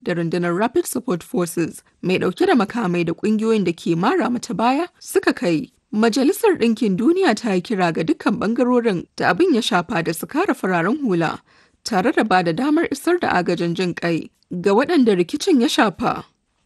da rundunar Rapid Support Forces mai ɗauke da makamai da ƙungiyoyin da ke mara mata baya suka kai. Majalisar Ɗinkin Duniya ta yi kira ga dukkan ɓangarorin da abin ya shafa da su kare fararen hula tare da ba da damar isar da agajin jin ƙai ga waɗanda rikicin ya shafa.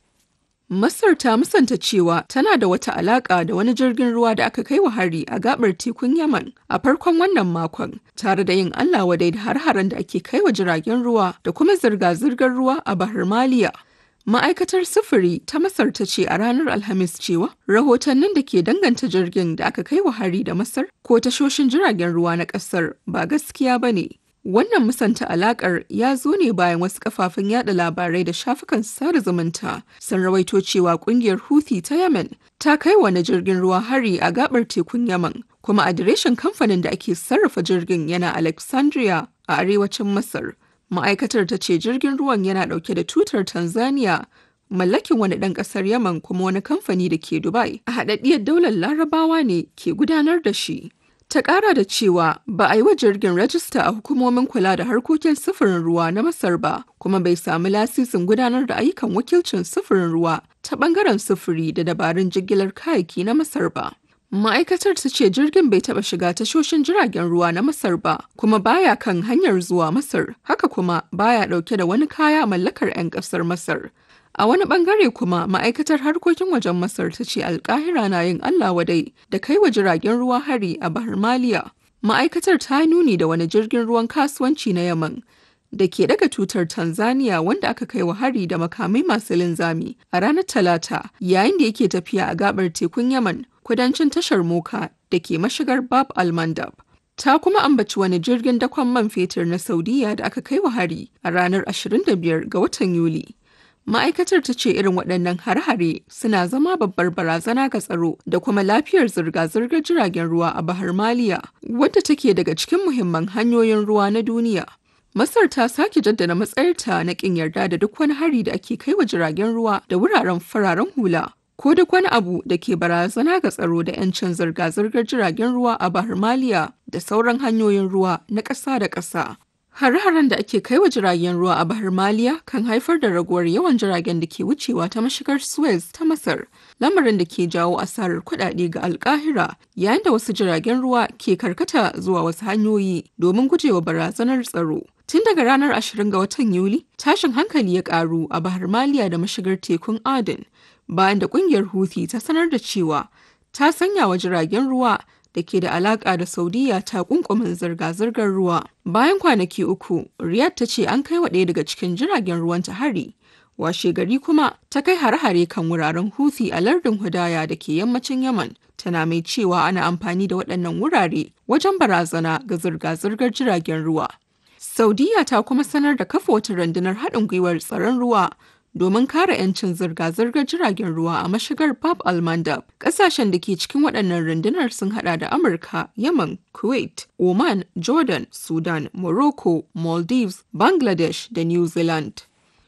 Masar ta musanta cewa tana da wata alaƙa da wani jirgin ruwa da aka kai wa hari a gabar tekun Yaman a farkon wannan makon, tare da yin Allah wadai da har-haren da ake kai wa jiragen ruwa da kuma zirga-zirgar ruwa a Bahar Maliya. Ma'aikatar sufuri ta Masar ta ce a ranar Alhamis cewa rahotannin da ke danganta jirgin da aka kai wa hari da Masar ko tashoshin jiragen ruwa na ƙasar ba gaskiya ba ne. Wannan musanta alakar ya zo ne bayan wasu kafafen yada labarai da shafukan sada zumunta sun rawaito cewa kungiyar Houthi ta Yemen ta kai wani jirgin ruwa hari a gabar tekun Yemen, kuma adireshin kamfanin da ake sarrafa jirgin yana Alexandria a arewacin Masar. Ma'aikatar ta ce jirgin ruwan yana dauke da tutar Tanzania mallakin wani ɗan ƙasar Yemen kuma wani kamfani da ke Dubai a haɗaɗɗiyar daular Larabawa ne ke gudanar da shi. Ta ƙara da cewa ba a yi wa jirgin rajista a hukumomin kula da harkokin sufurin ruwa na Masar ba, kuma bai sami lasisin gudanar da ayyukan wakilcin sufurin ruwa ta ɓangaren sufuri da dabarun jigilar kayayyaki na Masar ba. Ma'aikatar ta ce jirgin bai taɓa shiga tashoshin jiragen ruwa na Masar ba, kuma baya kan hanyar zuwa Masar, haka kuma baya ɗauke da wani kaya mallakar 'yan ƙasar Masar. A wani bangare kuma ma'aikatar harkokin wajen Masar ta ce alkahira na yin Allah wadai da kai wa jiragen ruwa hari a Bahar Maliya. Ma'aikatar ta nuni da wani jirgin ruwan kasuwanci na Yaman da ke daga tutar Tanzania wanda aka kai wa hari da makamai masu linzami a ranar Talata yayin da yake tafiya a gabar tekun Yaman kudancin tashar Moka da ke mashigar Bab al-Mandab. Ta kuma ambaci wani jirgin dakon man fetur na Saudiya da aka kai wa hari a ranar 25 ga watan Yuli. Ma'aikatar ta ce irin waɗannan har-hare suna zama babbar barazana ga tsaro da kuma lafiyar zirga-zirgar jiragen ruwa a Bahar Maliya, wadda take daga cikin muhimman hanyoyin ruwa na duniya. Masar ta sake jaddada matsayarta na ƙin yarda da duk wani hari da ake kai wa jiragen ruwa da wuraren fararen hula, ko duk wani abu da ke barazana ga tsaro da 'yancin zirga-zirgar jiragen ruwa a Bahar Maliya da sauran hanyoyin ruwa na ƙasa da ƙasa. Hare-haren da ake kai wa jiragen ruwa a Bahar Maliya kan haifar da raguwar yawan jiragen da ke wucewa ta mashigar Suez ta Masar, lamarin da ke jawo asarar kuɗaɗe ga alkahira yayin da wasu jiragen ruwa ke karkata zuwa wasu hanyoyi domin gujewa barazanar tsaro. Tun daga ranar 20 ga watan Yuli, tashin hankali ya ƙaru a Bahar Maliya da mashigar tekun Aden, bayan da ƙungiyar Houthi ta sanar da cewa ta sanya wa jiragen ruwa da ke da alaƙa da Saudiya ta kunkumin zirga-zirgar ruwa. Bayan kwanaki uku, Riyadh ta ce an kai wa ɗaya daga cikin jiragen ruwan ta hari. Washe gari kuma ta kai hare-hare kan wuraren Houthi a lardin Hudaya da ke yammacin Yaman. Tana mai cewa ana amfani da waɗannan wurare wajen barazana ga zirga-zirgar jiragen ruwa. Saudiya ta kuma sanar da kafa wata rundunar haɗin gwiwar tsaron ruwa domin kare 'yancin zirga-zirgar jiragen ruwa a mashigar Bab al-Mandab. Ƙasashen da ke cikin waɗannan rundunar sun hada da Amurka, Yemen, Kuwait, Oman, Jordan, Sudan, Morocco, Maldives, Bangladesh da New Zealand.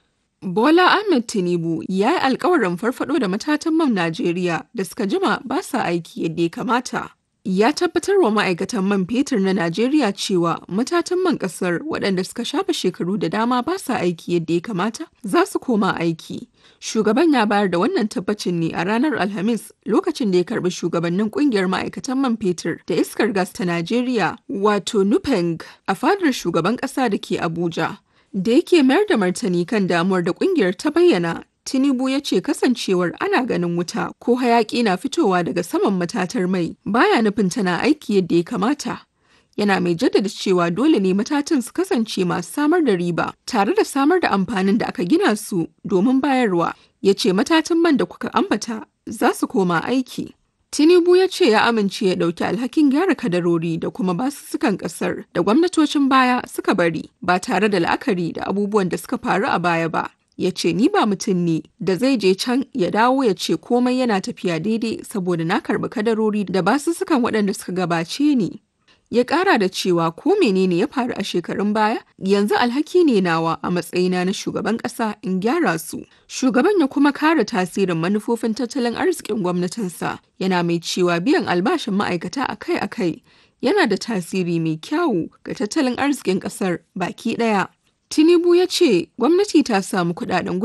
Bola Ahmed Tinubu ya yi alkawarin farfado da matatan man Najeriya da suka jima ba sa aiki yadda ya kamata. ya tabbatar wa ma'aikatan man fetur na Najeriya cewa matatan man kasar waɗanda suka shafa shekaru da dama ba sa aiki yadda ya kamata za su koma aiki. Shugaban ya bayar da wannan tabbacin ne a ranar Alhamis lokacin da ya karbi shugabannin kungiyar ma'aikatan man fetur da iskar gas ta Najeriya wato Nupeng a fadar shugaban ƙasa da ke Abuja. Da yake mayar da martani kan damuwar da kungiyar ta bayyana Tinubu ya ce kasancewar ana ganin wuta ko hayaƙi na fitowa daga saman matatar mai baya nufin tana aiki yadda ya kamata. Yana mai jaddada cewa dole ne matatan su kasance masu samar da riba tare da samar da amfanin da aka gina su domin bayarwa. Ya ce matatan man da kuka ambata za su koma aiki. Tinubu ya ce ya amince ya ɗauki alhakin gyara kadarori da kuma basussukan ƙasar da gwamnatocin baya suka bari ba tare da la'akari da abubuwan da suka faru a baya ba. ya ce ni ba mutum ne da zai je can ya dawo ya ce komai yana tafiya daidai saboda na karɓi kadarori da basussukan waɗanda suka gabace ni. Ya ƙara da cewa ko menene ya faru a shekarun baya yanzu alhaki ne nawa a matsayina na shugaban ƙasa in gyara su. Shugaban ya kuma kare tasirin manufofin tattalin arzikin gwamnatinsa yana mai cewa biyan albashin ma'aikata akai-akai yana da tasiri mai kyawu ga tattalin arzikin ƙasar baki ɗaya. Tinubu ya ce gwamnati ta samu kudaden